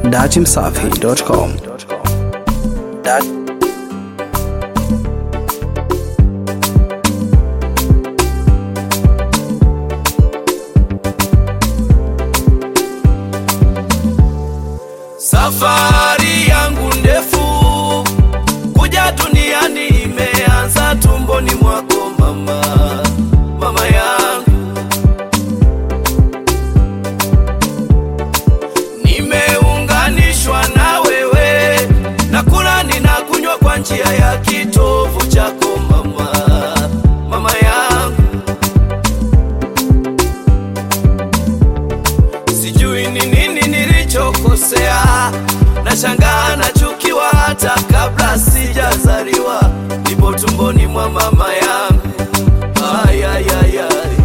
datimsafi.com. Dat Safari yangu ndefu kuja duniani imeanza tumboni mwako mama, mama yangu. Nimeunganishwa na wewe, nakula ninakunywa kwa njia ya kitovu chako mama, mama yangu. Sijui ni nini nilichokosea, nashangaa nachukiwa hata kabla sijazaliwa, nipo tumboni mwa mama yangu. Ay, ay, ay, ay.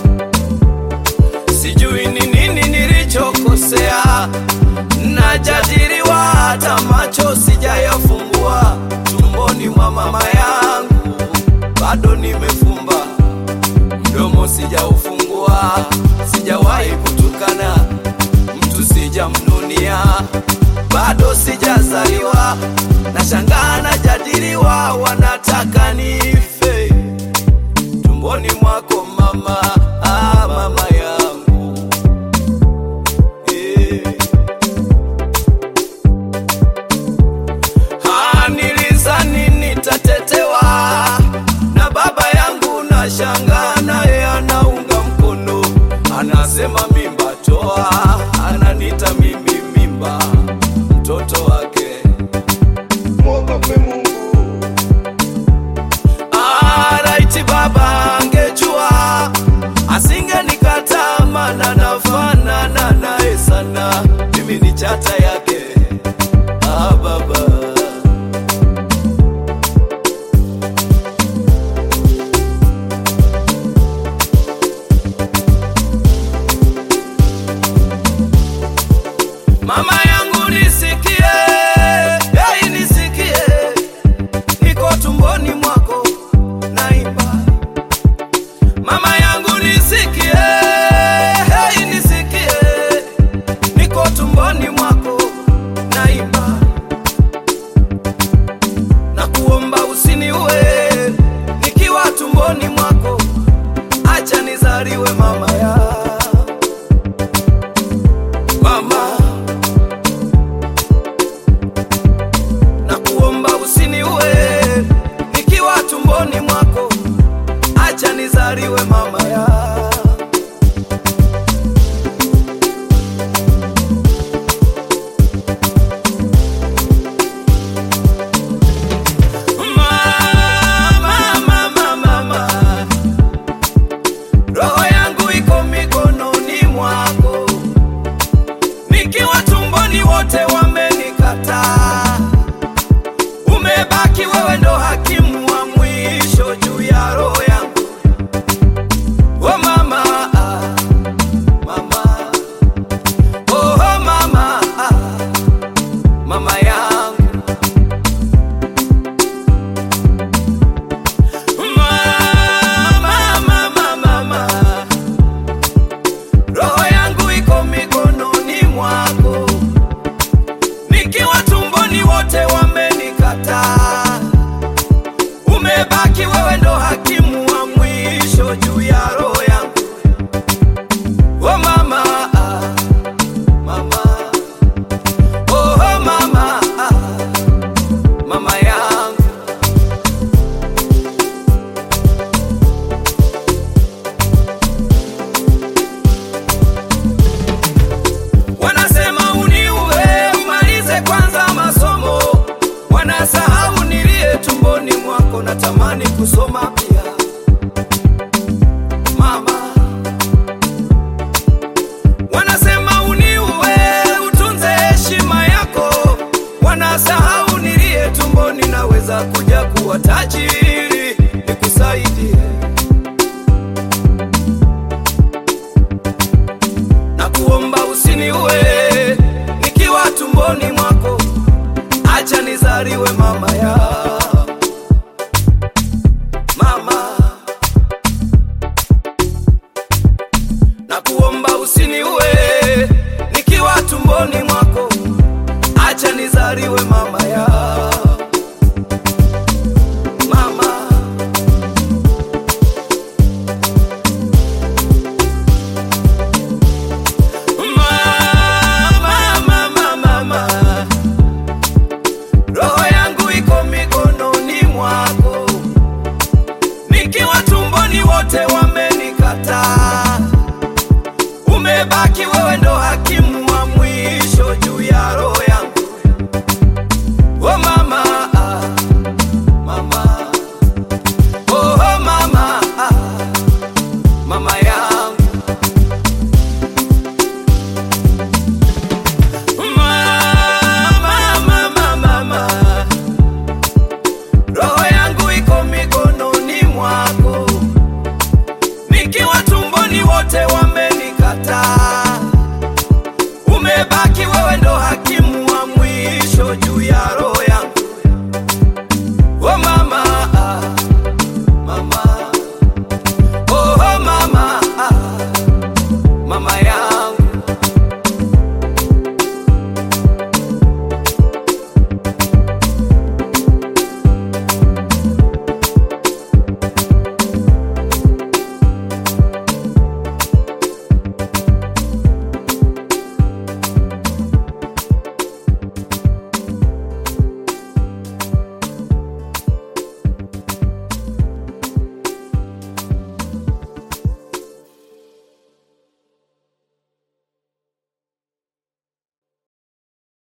Sijui ni nini nilichokosea, najadiliwa hata macho sijayafungua, tumboni mwa mama yangu bado nimefumba mdomo sijaufungua, sijawahi kutukana mtu, sijamnunia, bado sijazaliwa, nashangaa najadiliwa, wanataka nife tumboni mwako mama, ah, mama yangu eh. Ah, nilizani nitatetewa na baba yangu, na shangaa naye anaunga mkono, anasema mimba toa, ananita mimi mimba, mtoto wake. mwogope Mungu, Ah, raiti baba angejua asingenikataa, maana nafanana naye sana, mimi ni chata yake. Ah, baba Mama yangu nisikie, hey, nisikie, niko tumboni mwako naimba. Mama yangu nisikie, hey, nisikie, niko tumboni mwako naimba. Na kuomba usiniue nikiwa tumboni mwako, acha nizaliwe mama ya mama na kuomba usiniue nikiwa tumboni mwako, acha nizaliwe mama ya Mama, mama, mama. Roho yangu iko mikononi mwako, nikiwa tumboni wote wamenikataa umebaki wewe ndo hakimu wa mwisho juu ya roho yangu. Oh mama, ah, mama, oh mama, ah, mama yangu. Mama, mama, mama, roho yangu iko mikononi mwako nikiwa tumboni wote wamenikataa, umebaki wewe ndo hakimu wa mwisho juu ya roho yangu. Oh mama, ah, mama, oh mama, ah, mama yangu. Wanasema uniue umalize kwanza masomo, wanasahau nilie tumboni mwako, natamani kusoma pia mama. Wanasema uniue utunze heshima yako, wanasahau nilie tumboni, naweza kuja kuwa tajiri nikusaidie na kuomba usiniue nikiwa tumboni mwako, acha nizaliwe mama ya mama. usiniue nikiwa tumboni mwako, umebaki wewe ndo hakimu